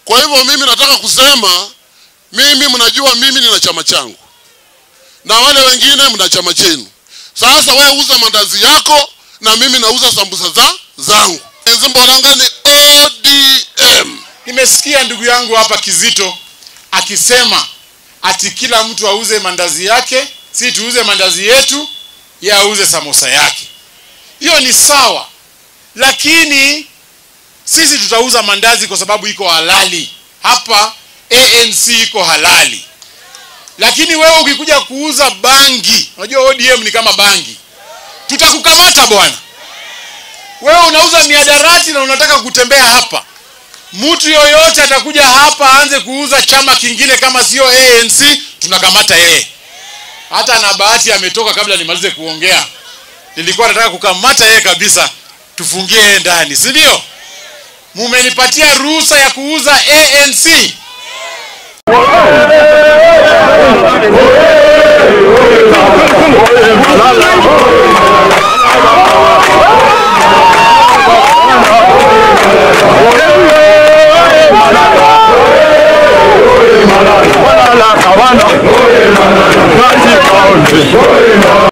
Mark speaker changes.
Speaker 1: Kwa hivyo mimi nataka kusema, mimi mnajua mimi nina chama changu na wale wengine mna chama chenu. Sasa wewe uza mandazi yako na mimi nauza sambusa za zangu. Nzimbolanga ni ODM.
Speaker 2: Nimesikia ndugu yangu hapa Kizito akisema ati kila mtu auze mandazi yake, si tuuze mandazi yetu, ye auze samosa yake. Hiyo ni sawa, lakini sisi tutauza mandazi kwa sababu iko halali. Hapa ANC iko halali, lakini wewe ukikuja kuuza bangi, unajua ODM ni kama bangi, tutakukamata bwana. Wewe unauza miadarati na unataka kutembea hapa mtu yoyote atakuja hapa aanze kuuza chama kingine kama sio ANC, tunakamata yeye. Hata na bahati ametoka kabla nimalize kuongea, nilikuwa nataka kukamata yeye kabisa, tufungie yeye ndani, si ndio? Mumenipatia ruhusa ya kuuza ANC.